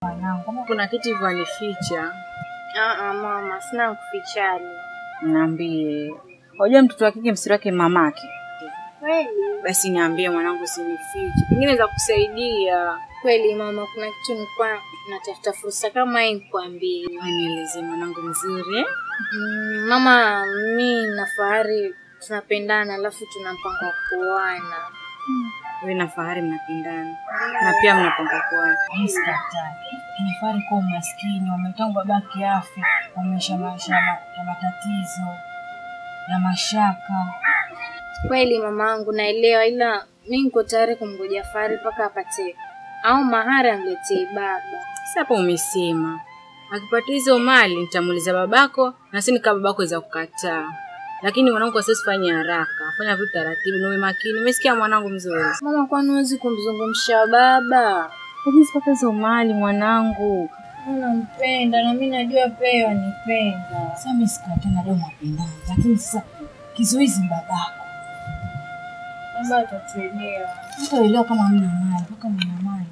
Mwanangu, kama Kuna kitu hivyo anificha. Ah, ah, mama, sina kufichani. niambie. Unajua mtoto wa kike msiri wake mamake. Kweli Basi niambie mwanangu, usinifiche, pengine za kusaidia. kweli mama, kuna kitu nilikuwa natafuta fursa kama hii nikwambie. Nieleze mwanangu mzuri eh? Mm, mama, mi na Fahari tunapendana, alafu tuna mpango wa kuoana. Wewe na Fahari mnapendana na pia mnapanga kuoana. Msikatai. Inafari kuwa maskini, wametangu babake afe, wameisha maisha ya ma- ya matatizo ya mashaka. Kweli mamangu, naelewa, ila mi niko tayari kumgoja Fahari mpaka apate au mahari amletee baba. Sasa hapo umesema akipata hizo mali nitamuuliza babako, na si nika babako weza kukataa. Lakini mwanangu, kwa sasa fanya haraka, fanya vitu taratibu, na uwe makini. Umesikia mwanangu mzuri? Mama, kwani huwezi kumzungumsha baba? Lakini sipata hizo mali mwanangu. Nampenda na mi najua pia wanipenda. Sasa mimi sikatai, najua mapendano, lakini sasa kizuizi ni babako. Baba atatuelewa. Hataelewa kama mna mali, mpaka mna mali.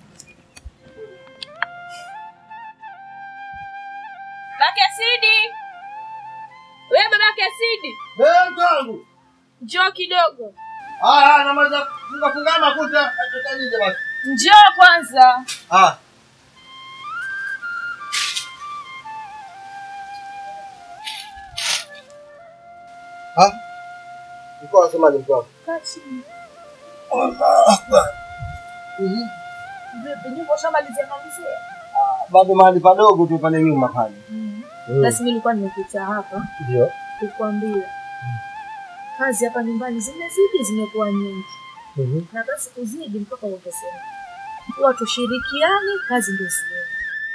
Babake Sidi, wewe babake Sidi, Eh, mtangu. njoo kidogo, Haya, namaliza funga funga makuta atakanize basi. njoo kwanza. Ah. Ah. Ulikuwa unasemaje mtu wangu? Allah Akbar. Mhm. Ah, Bado mahali padogo tu pale nyuma pale. Mm. Basi mimi nilikuwa nimekuja hapa Ndio. kukuambia kazi hapa nyumbani zimezidi, zimekuwa nyingi, Mhm. na basi kuzidi mpaka uongezeke. Huwa tushirikiane, kazi ndio ziende.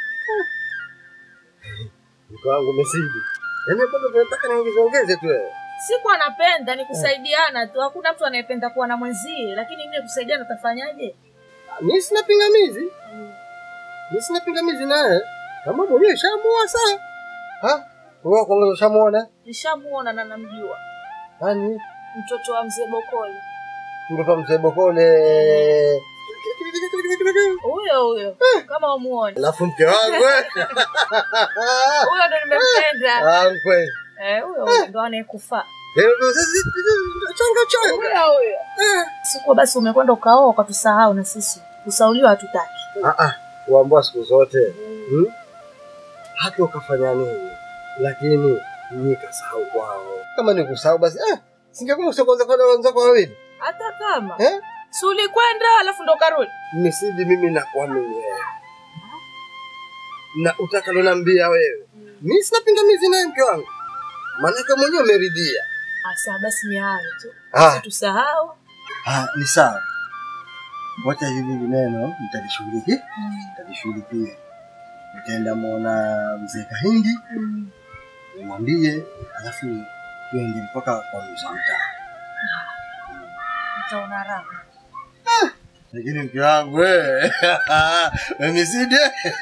Mke wangu umezidi. Yaani bado tunataka niongeze ongeze tu wewe. Sikuwa napenda ni kusaidiana tu, hakuna mtu anayependa kuwa na mwenzie, lakini mimi kusaidiana tafanyaje? Mimi sina pingamizi. Mimi sina pingamizi naye. Kama mwenyewe shamuoa saa. Ha? Wewe kwanza ushamuona? Nishamuona na namjua Nani? mtoto wa mzee Bokole, Mtoto wa mzee Bokole. huyo huyo, kama umuone Alafu mke wangu eh. huyo ndo nimempenda. Ah, kweli. Eh, huyo huyo ndo anayekufaa Leo ndo sasa changa changa. huyo huyo. Sikuwa basi umekwenda ukaoa ukatusahau na sisi kusauliwa hatutaki. Ah ah, uambua siku zote. Hmm? Hata ukafanya nini? Lakini ni kasahau kwao. Kama ni kusahau basi eh singekuwa usikonza kwa wenzako wawili. Hata kama Eh? si ulikwenda alafu ndo karudi. Misidi mimi nakuamini wewe. Na utakaloniambia wewe. Mimi sina pingamizi naye mke wangu. Maanake mwenyewe umeridhia. Asa basi ni hayo tu, Ah, tusahau. ah ni sawa. Wacha hili neno nitalishughulikia. Nitalishughulikia. Nitaenda muona mzee Kahindi nimwambie, alafu tuende mpaka kwa mzee mtaa. Utaona raha. Lakini mke wangu wewe, Misidi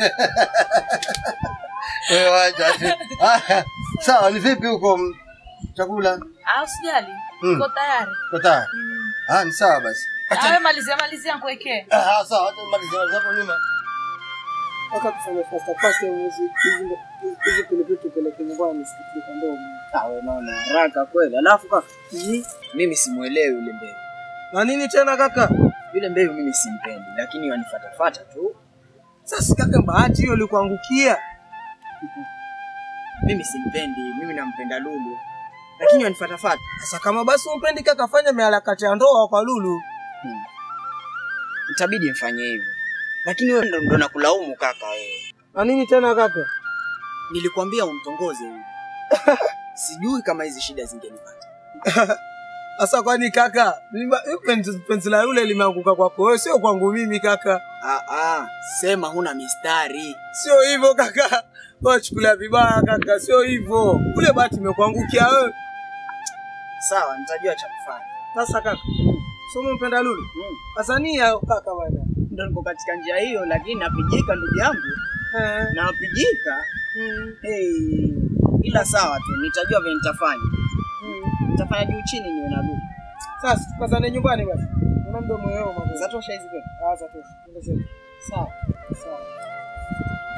wewe wacha tu. Ah, Sawa, ni vipi huko m- chakula? Ah, usijali. Mm. Uko tayari? Uko tayari? Ah, ni sawa basi. Awe malizia malizia nikuwekee. Ah, sawa, acha nimalize hapo nyuma. Mpaka tufanye fasta fasta hizi hizi hizi pilipili tupeleke nyumbani nisikie ndio. Awe naona haraka kweli. Alafu kaka, mimi simuelewi yule mbevu. Na nini tena kaka? Yule mbevu mimi simpendi, lakini wanifatafata tu. Sasa kaka, bahati hiyo ilikuangukia. Mimi simpendi, mimi nampenda Lulu, lakini wanifatafata. Sasa kama basi umpendi kaka, fanya miharakati ya ndoa kwa Lulu. Itabidi mfanye hivyo, lakini wewe ndo, ndo nakulaumu kaka. Wewe Na nini tena kaka? nilikwambia umtongoze huyu. Sijui kama hizi shida zingenipata. Sasa kwani kaka, lima- penzi penzi la yule limeanguka kwako wewe, sio kwangu mimi kaka. Ah, ah, sema huna mistari. Sio hivyo kaka. Wewe chukulia vibaya kaka, sio hivyo. Ule bahati imekuangukia wewe. Sawa, nitajua cha kufanya. Sasa kaka, sio umpenda Lulu? Mm. Sasa ni ya kaka bwana. Ndo niko katika njia hiyo, lakini napigika ndugu yangu, Eh. napigika. Mm. Hey, ila sawa tu, nitajua vile nitafanya. Mm. Nitafanya juu chini niwe na Lulu. Sasa tukazane nyumbani basi. Una mdomo wao mambo. Zatosha hizi kweli? Ah, zatosha. Twende zetu. Sawa. Sawa.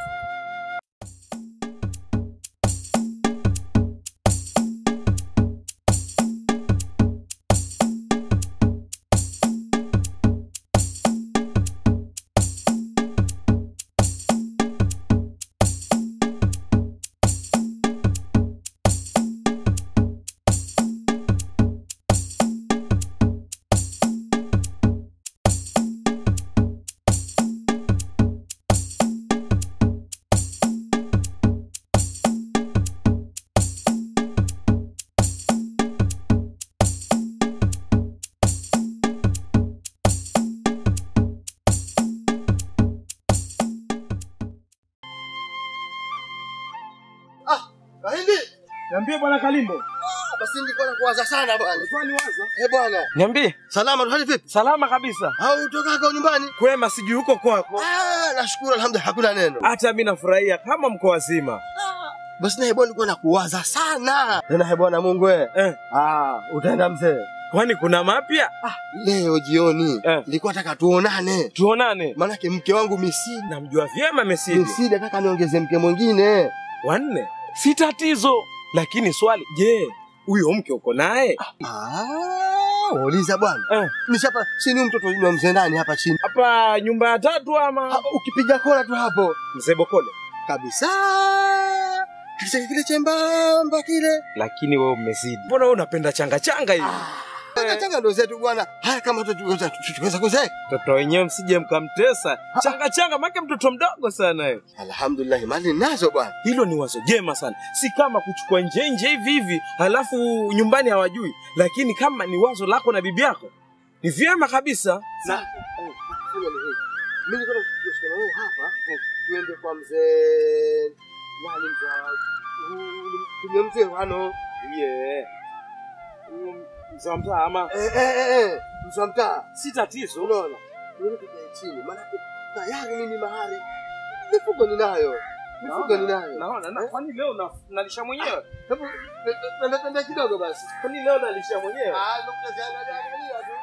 Niambie bwana Kalimbo. Basi nilikuwa nakuwaza sana bwana. Kwani waza? Eh bwana. Niambie. Salama tu hali vipi? Salama kabisa. Au utokaka nyumbani? Kwema sijui huko kwako. Ah, nashukuru alhamdulillah hakuna neno. Hata mimi nafurahia kama mko wazima. Basi naye bwana nilikuwa nakuwaza sana. Tena he bwana Mungu wewe. Eh, Ah, utaenda mzee. kwani kuna mapya? Leo jioni Eh. nilikuwa nataka tuonane. Tuonane. Maanake mke wangu Misidi. Namjua vyema Mesidi. Misidi nataka niongeze mke mwingine. Wanne. Si tatizo. Lakini swali, je, huyo mke uko naye? Ah, uliza bwana. Eh, Nishapa chini mtoto yule wa mzee ndani hapa chini. hapa nyumba ya tatu ama Hapa ukipiga kona tu hapo mzee Bokole? kabisa. Kile kile chembamba kile. Lakini wewe umezidi. Mbona wewe unapenda changa changa hivi? Changa changa ndo zetu bwana. Haya kama tuweza tuweza kuzeeka. Mtoto wenyewe msije mkamtesa. Changa changa make mtoto mdogo sana wewe. Alhamdulillah, mali nazo bwana. Hilo ni wazo jema sana, si kama kuchukua nje nje hivi hivi halafu nyumbani hawajui, lakini kama ni wazo lako na bibi yako ni vyema kabisa. Na Fanya ni hivi. Mimi niko na wewe hapa. Tuende kwa mzee nani mzee? Tumie mzee wano. Yeah. Mzee wa mtaa ama Eh eh eh, eh. Mzee wa mtaa. si tatizo. Unaona? Mimi tukae chini. Maana tayari mimi mahari. Mifugo ninayo. Mifugo ninayo. Naona na kwani leo na, nalisha mwenyewe? Hebu tembea tembea kidogo basi. Kwani leo nalisha mwenyewe? Ah, ndio kuangalia angalia tu.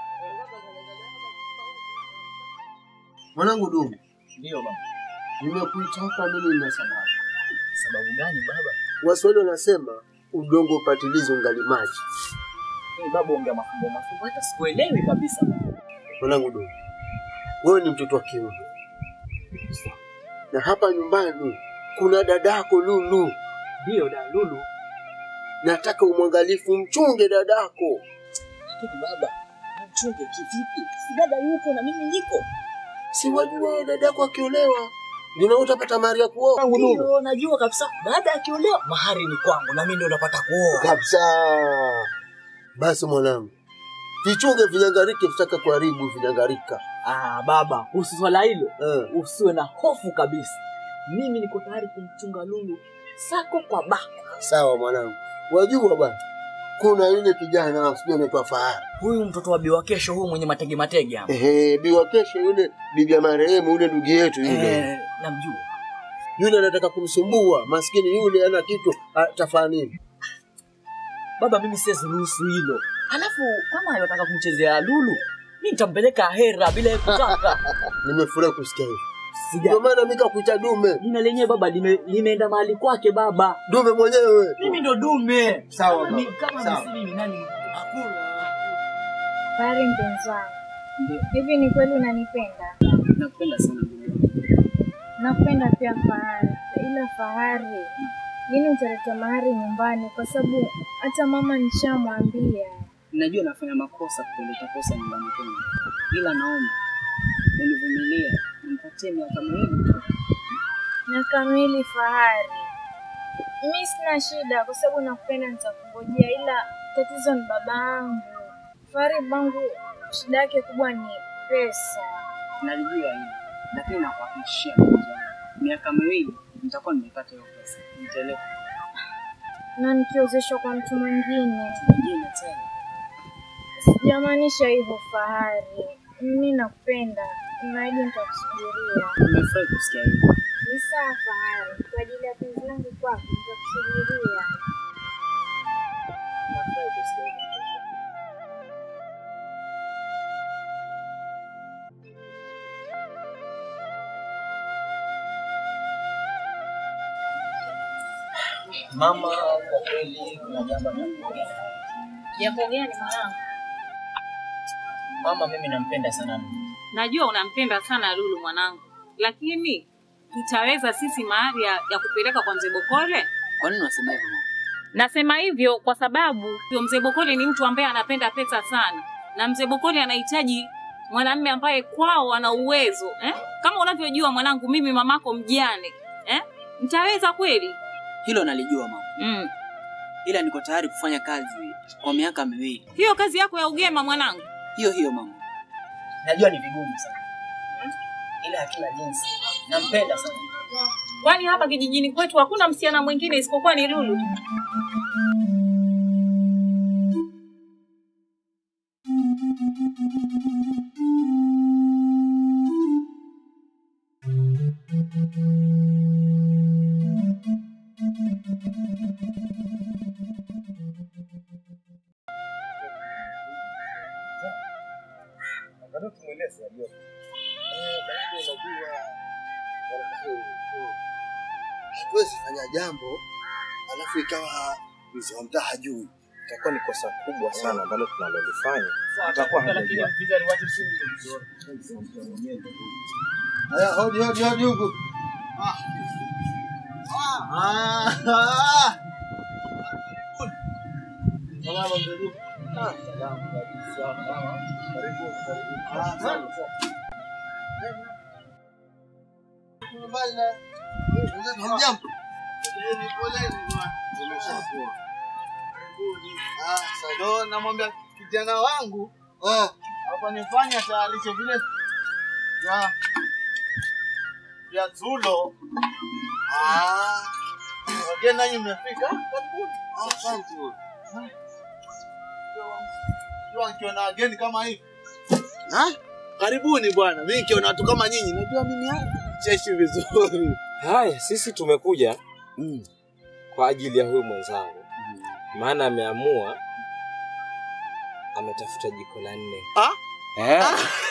Mwanangu Dumu, Ndio baba. nimekuita hapa mimi nina sababu. Sababu gani baba? Waswahili wanasema udongo upatilizi ungali maji. Hey, baba ongea mafumbo mafumbo hata sikuelewi kabisa. baba. Mwanangu Dumu, wewe ni mtoto wa kiume, na hapa nyumbani kuna dadako Lulu. Ndio da Lulu. Nataka umwangalifu, mchunge dadako. Lakini baba, mchunge kivipi? Si dada yuko na mimi niko. Si wajua wewe dadako akiolewa ndio utapata mahari ya kuoa. Ndio najua kabisa. Baada ya akiolewa mahari ni kwangu na mimi ndio napata kuoa. kabisa. Basi mwanangu, vichunge vinyangarike, vitaka kuharibu vinyangarika. Ah, baba, kuhusu swala hilo Eh. usiwe na hofu kabisa. Mimi niko tayari kumchunga Lulu sako kwa bako. Sawa mwanangu, wajua bwana, kuna yule kijana sijui anaitwa Fahari. Huyu mtoto wa biwa kesho, huyu mwenye matege matege hapa. Ehe, biwa kesho yule bibi ya marehemu yule ndugu yetu yule Eh, namjua. yule anataka kumsumbua maskini yule, ana kitu atafanya nini? Baba, mimi siwezi ruhusu hilo. Halafu kama anataka kumchezea Lulu, mimi nitampeleka hera bila yeye kutaka. Nimefurahi kusikia hivyo, Sija ndio maana mimi kakuita dume, jina lenyewe baba lime, limeenda mahali kwake baba. dume mwenyewe. Mimi ndo dume. Sawa Ni baba, kama sawa. ni siri ni nani? Hakuna. Fahari mpenzi wangu, Ndio, hivi ni kweli unanipenda? nakupenda sana. Nakupenda pia Fahari, ila Fahari, lini utaleta mahari nyumbani? Kwa sababu hata mama nishamwambia. Najua nafanya makosa kupeleka kosa nyumbani kwangu, ila naomba univumilie, nimpatie miaka miwili tu. Miaka miwili Fahari, mi sina shida kwa sababu nakupenda, nitakungojea, ila tatizo ni baba yangu. Fahari bangu shida yake kubwa ni pesa. Nalijua hili, lakini nakuhakikishia mpenzi wangu, miaka miwili nitakuwa nimepata hiyo pesa, nitaeleka na nikiozeshwa kwa mtu mwingine. mwingine tena. Sijamaanisha hivyo Fahari, mimi nakupenda, naahidi nitakusubiria. Nimefurahi kusikia hivyo. Ni sawa Fahari, kwa ajili ya penzi langu kwako nitakusubiria. Nafurahi kusikia hivyo. Mama, kwa kweli kuna jambo nakuambia. Jambo gani mwanangu? Mama, mimi nampenda sana Lulu. Najua unampenda sana Lulu mwanangu, lakini tutaweza sisi mahari ya, ya kupeleka kwa mzee Bokole? Kwa nini unasema hivyo? mama? Nasema hivyo kwa sababu huyo mzee Bokole ni mtu ambaye anapenda pesa sana, na mzee Bokole anahitaji mwanamume ambaye kwao ana uwezo eh? Kama unavyojua mwanangu, mimi mamako mjane eh? Mtaweza kweli? Hilo nalijua mama, Mm. ila niko tayari kufanya kazi kwa miaka miwili. Hiyo kazi yako ya ugema mwanangu, Hiyo hiyo mama. Najua ni vigumu sana, ila hakina jinsi. Nampenda sana. Kwani hapa kijijini kwetu hakuna msichana mwingine isipokuwa ni Lulu? Bado tumweleze ajue. Eh, bado unajua bwana huyu, huyu. Hatuwezi fanya jambo alafu ikawa mzee wa mtaa hajui. itakuwa ni kosa kubwa sana ambalo tunalolifanya. Itakuwa hajajua. Haya, hodi hodi hodi huku. Ah. Ah. Ah. Salama mzee Luka. Ah, salama kabisa. Salama. Karibu, karibu. Ah, salama. Mbali na- Hamjambo? Poleni, poleni bwana. Tumeshakuwa. Karibuni. Ah, asante. Ndo namwambia kijana wangu Ah, hapa nifanya tayarisho vile vya vya Zulo. ah, Wageni nanyi mmefika? Karibuni. ah, asante. Jua nikiona wageni kama hivi. Ha? Karibuni bwana. Mimi nikiona watu kama nyinyi najua mimi hapa cheshi vizuri. Haya, sisi tumekuja kwa ajili ya huyu mwenzangu, maana ameamua ametafuta jiko la nne. Ah? Eh,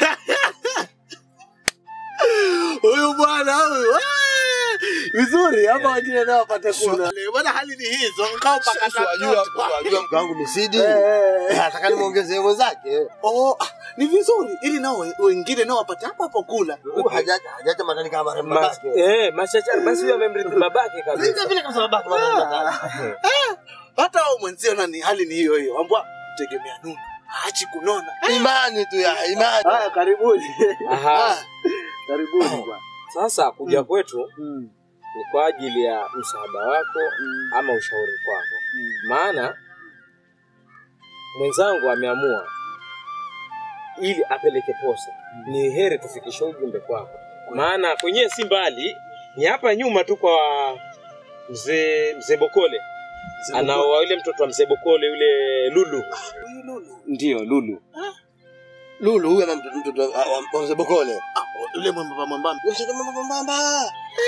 Huyu bwana huyu. ah, Vizuri hapa wengine nao wapate kula. Bwana hali ni hizo. Ngao paka Wajua, wajua mke wangu misidi. Eh, eh, eh. Nataka nimwongezee mwenzake. Oh, ah, ni vizuri ili nao we- wengine nao wapate hapo hapo kula. Huyu hajaja hajaja matani kama marembo ma, babake. eh, machachari basi huyo amemrithi babake Vile kabisa. vile kama babake marembo. Hata wao mwenzio nani hali ni hiyo hiyo. Ambwa tegemea nuni. Haachi kunona. Imani tu ya imani. Haya karibuni. Aha. Karibuni bwana. Sasa kuja Mm. kwetu ni kwa ajili ya msaada wako ama ushauri kwako, maana mwenzangu ameamua ili apeleke posa, ni heri tufikishe ujumbe kwako, maana kwenyewe si mbali, ni hapa nyuma tu kwa mzee mzee Bokole anaoa yule mtoto wa mzee Bokole yule Lulu. Huyu Lulu. Ndio Lulu. Lulu huyu ama mtoto mtoto wa- wa wa mzee Bokole. Ah, yule mwembamba mwembamba. Mtoto mama mbamba.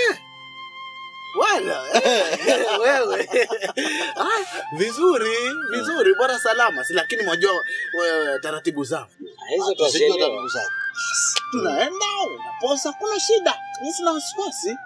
Wala wewe. Ah, vizuri, vizuri, bora salama. Si lakini mwajua wewe taratibu zao. Hizo Sijui tutazielewa. taratibu zake. Tunaenda unaposa, kuna shida. Mimi sina wasiwasi.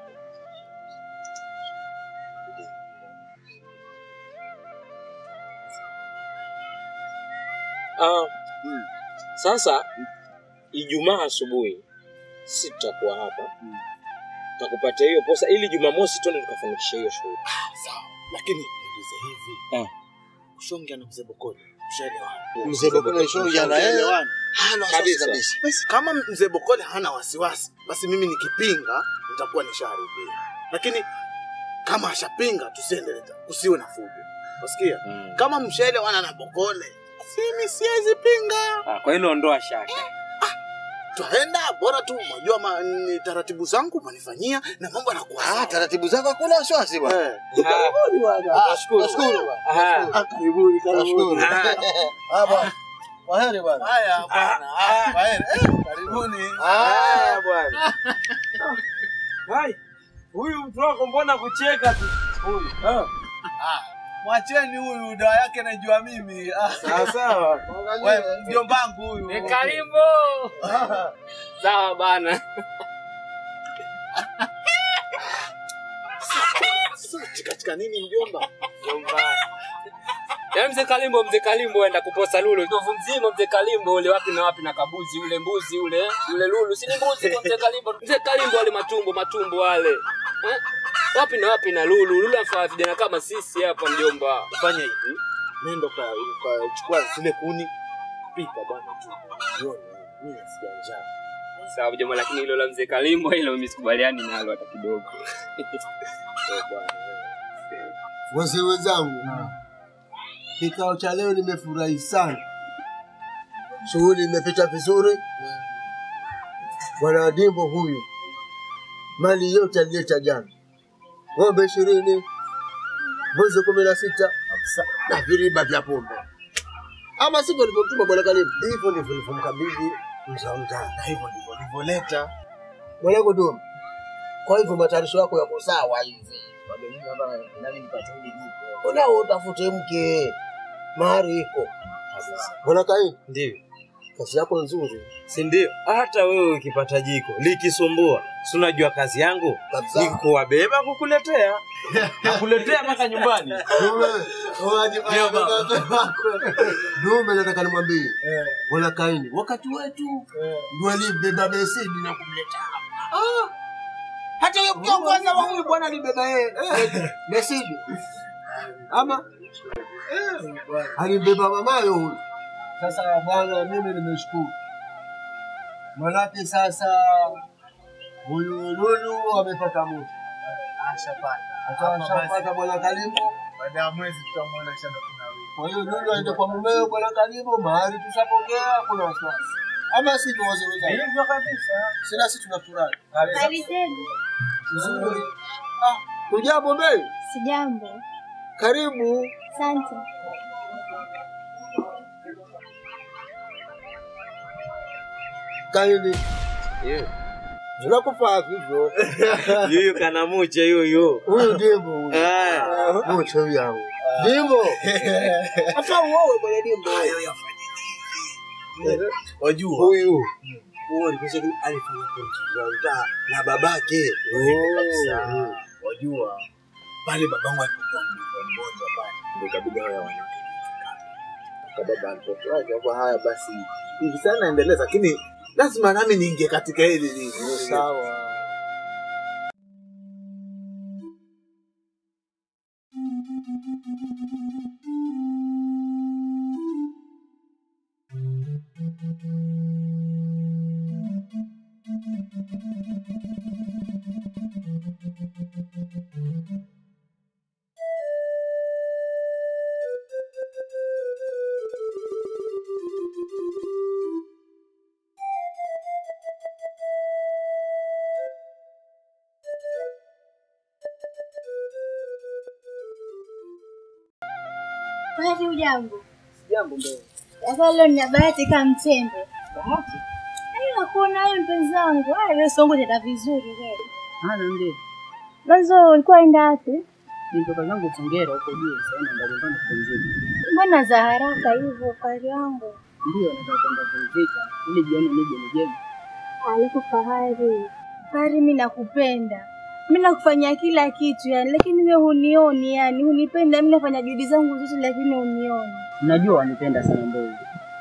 Ah, sasa Ijumaa asubuhi si tutakuwa hapa, tutakupatia hiyo posa ili Jumamosi twende tukafanikisha hiyo shughuli. Sawa. Lakini niulize hivi. Eh. Ushonge na mzee Bokole. Ushaelewana? Mzee Bokole shonja na yeye. Ushaelewana? Hana wasiwasi Kabisa. kabisa. Basi kama mzee Bokole hana wasiwasi, basi mimi nikipinga nitakuwa nishaharibia. Lakini kama ashapinga, tusiendelee, kusiwe na fujo. Wasikia? Mm. Kama mshaelewana na Bokole, basi mimi siwezi pinga. Ah, kwa hilo ondoa shaka. Twaenda bora tu, mwajua ma, ni taratibu zangu manifanyia na mambo yanakuwa Ah, sawa. taratibu zako hakuna wasiwasi bwana. Eh. Ah, Karibuni bwana. Ah, Nashukuru. Nashukuru bwana. Aha. Ah, Karibuni, Nashukuru. karibuni. Ah bwana. Kwaheri bwana. Haya bwana. Ah, kwaheri. Eh, Karibuni. Haya bwana. Hai. Huyu mtu wako mbona kucheka tu? Huyu. Ah. Mwacheni huyu dawa yake najua mimi. Ah, Sawa sawa. wewe mjombangu huyu. Karibu. Sawa bana. Sasa katika nini mjomba? Yaani mzee Kalimbo, mzee Kalimbo enda kuposa Lulu. Ndovu mzima mzee Kalimbo ule wapi na wapi na kabuzi ule mbuzi ule yule Lulu. Si ni mbuzi kwa mzee Kalimbo. Mzee Kalimbo wale matumbo matumbo wale. Eh? Wapi na wapi na Lulu. Lulu anafaa vijana kama sisi hapa mjomba. Fanya hivi. Nenda kwa kwa chukua zile kuni. Pika bwana tu. Jioni mimi nasikia njaa. Sawa mjomba, lakini hilo la mzee Kalimbo hilo mimi sikubaliani nalo hata kidogo. Eh, bwana. Wazee wenzangu, kikao cha leo nimefurahi sana, shughuli imepita vizuri. Bwana Dimbo huyu mali yote alileta jana, ng'ombe ishirini, mbuzi kumi na sita na viriba vya pombe. Ama sivyo alivyotuma bwana Karimu? Hivyo ndivyo nilivyomkabidhi mzaa mtaa, na hivyo ndivyo nilivyoleta mwanangu Duma. Kwa hivyo matayarisho yako yako sawa hivi, unao utafute mke, mahari iko bwana Karimu. Ndio. Kazi yako nzuri, si ndio? Hata wewe ukipata jiko likisumbua, si unajua kazi yangu Kabisa. ni kuwabeba kukuletea, nakuletea mpaka nyumbani. Dume nataka nimwambie bwana Kaini, wakati wetu ndio alibeba besidi na kumleta hapa. Ah, hata huyo kiongozi wa huyu bwana alibeba yeye besidi ama alibeba mamayo huyu. Sasa bwana, mimi nimeshukuru, manake sasa huyu Lulu amepata mtu Hata ashapata bwana Karimu. Baada ya mwezi tutamwona shamba kunawiri. Kwa hiyo Lulu aende kwa mumeo bwana Karimu, mahali tushapokea, kuna wasiwasi ama si tuwazeweza Hivyo kabisa. sina, si tunafurahi Nzuri. Ah, hujambo bei? Sijambo. Karibu. Asante. Kaini. Tunakufaa vivyo. Yuyu kanamuche yuyu. Huyu ndimo huyu. Ah. Mucho yangu. Ndimo. Hata uowe bwana ndimo. Wajua Huyu. huo alikuja alifanya kumchuza mtaa na babake. Kabisa. Wajua pale babangu alipokuwa mgonjwa mgonjwa pale ndio ikabidi hao wanawake kwa baba alipotoa kwa haya basi hivi sana endeleza, lakini lazima nami niingie katika hili lili. Sawa. Bahati ujambo. Jambo mbele. Sasa leo nina bahati kama mtembe. Bahati? Hayo hakuna wewe mpenzi wangu. Haya leo songo tena vizuri wewe. Hana ndio. Mwanzo ulikuwa enda wapi? Nitoka zangu Songera huko juu, sasa ndio kwenda kupumzika. Mbona za haraka hivyo kari yangu? Ndio nataka kwenda kupumzika ili jioni nije nijeme. Alafu fahari. Fahari mimi nakupenda. Mimi nakufanyia kila kitu yani, lakini wewe hunioni yani, hunipenda. Mimi nafanya juhudi zangu zote lakini hunioni. Najua wanipenda sana Mbozi,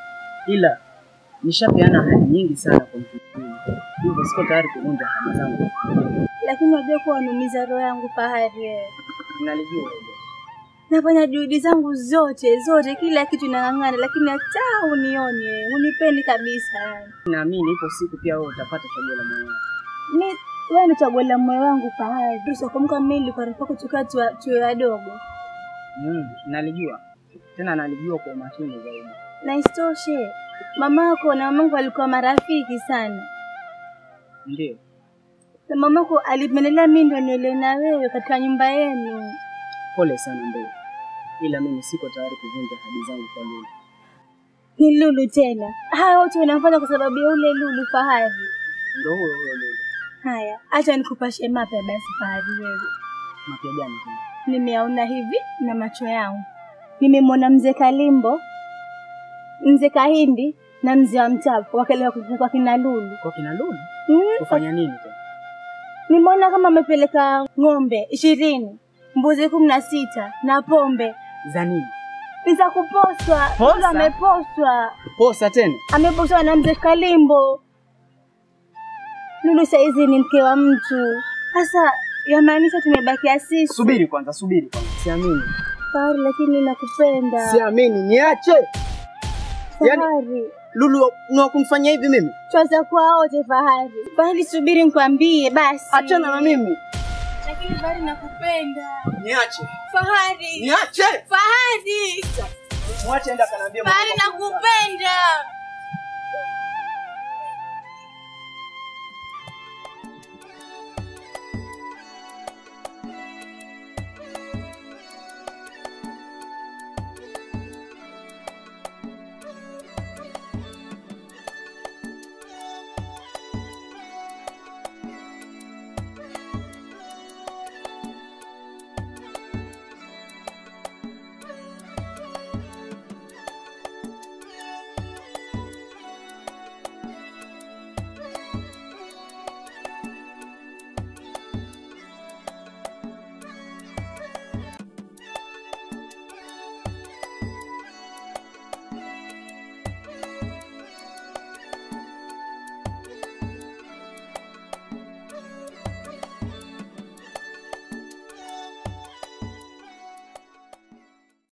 ila nishapeana ahadi nyingi sana kwa mtu mwingine, hivyo siko tayari kuvunja ahadi zangu. Lakini unajua kuwa unaumiza roho yangu Fahari wewe. Nalijua hilo. Nafanya juhudi zangu zote zote, kila kitu nang'ang'ana, lakini hata unioni wewe, unipendi kabisa yani. Naamini ipo siku pia wewe utapata chaguo la moyo wako. Mi wewe ni chaguo la moyo wangu Fahari. Usikumbuka mimi nilikuwa rafiki yako tukiwa tuwa- tuwe wadogo, Mm, nalijua tena, nalijua kwa umakini zaidi. na isitoshe mamako na mamangu walikuwa marafiki sana, Ndio na mamako alipendelea mimi ndo niole na wewe katika nyumba yenu. pole sana Mbele, ila mimi siko tayari kuvunja ahadi zangu kwa Lulu. Ni Lulu tena, haya wote unafanya kwa sababu ya ule Lulu Fahari. Ndio huyo huyo Lulu. Haya, acha nikupashe mapya basi Fahari wewe. Mapya gani tena? nimeyaona hivi na macho yangu. Nimemwona mzee Kalimbo, mzee Kahindi na mzee wa Mtapo wakalewa kwa kina Lulu. Kwa kina Lulu Mm, kufanya nini tena? nimeona kama amepeleka ng'ombe ishirini, mbuzi kumi na sita na pombe Za nini? ni za kuposwa. Posa? Lulu ameposwa, Posa tena? ameposwa na mzee Kalimbo. Lulu saizi ni mke wa mtu. Sasa yamaanisha tumebakia sisi. Subiri kwanza, subiri kwanza. Siamini. Fahari, lakini nakupenda. Siamini, niache. Yaani Fahari. Lulu ni wa kumfanyia hivi mimi? Twaza kwa wote Fahari. Fahari, subiri nikwambie basi. Achana na mimi. Lakini Fahari, nakupenda. Niache. Fahari. Niache. Fahari. Mwache enda kanaambia Fahari, nakupenda.